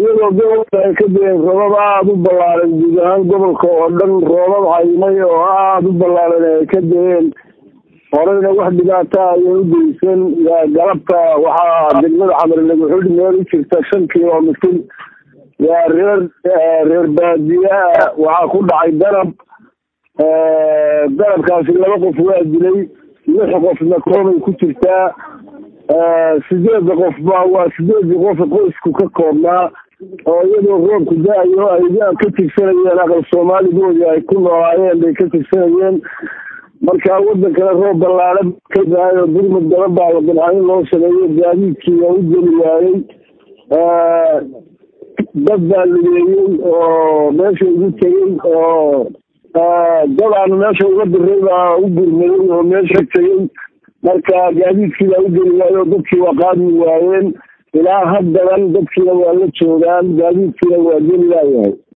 iyadoo gobolka ay ka deen roobab aada u ballaaran guud ahaan gobolka oo dhan roobab caymay oo aada u ballaaran ay ka deen horeyna wax dhibaata ayan u geysan galabta waxaa degmada xamarnagaxudh meel u jirta shan kilomitir waa reer reer baadiyaa waxaa ku dhacay danab danabkaasi laba qof waa dilay lix qofna koobay ku jirtaa sideeda qof ba waa sideedii qof qoysku ka koobnaa oo iyadoo roobku da-ayo ay ka tigsanayeen aqal soomaaligoodii ay ku noolaayeen bay ka tigsanayeen marka wadankana roob ballaaran ka dahay oo burmud badan baa la dabcayn loo sameeyo gaadiidkii waa u geli waayey dad baa lugeeyey oo meesha ugu tegey oo dad aanu meesha uga diray baa u gurmaday oo meesha tegey marka gaadiidkii baa u geli waayey oo dadkii waa qaadi waayeen ilaa haddadan dadkiina waa la joogaan gaadiidkiina waa geli laayahay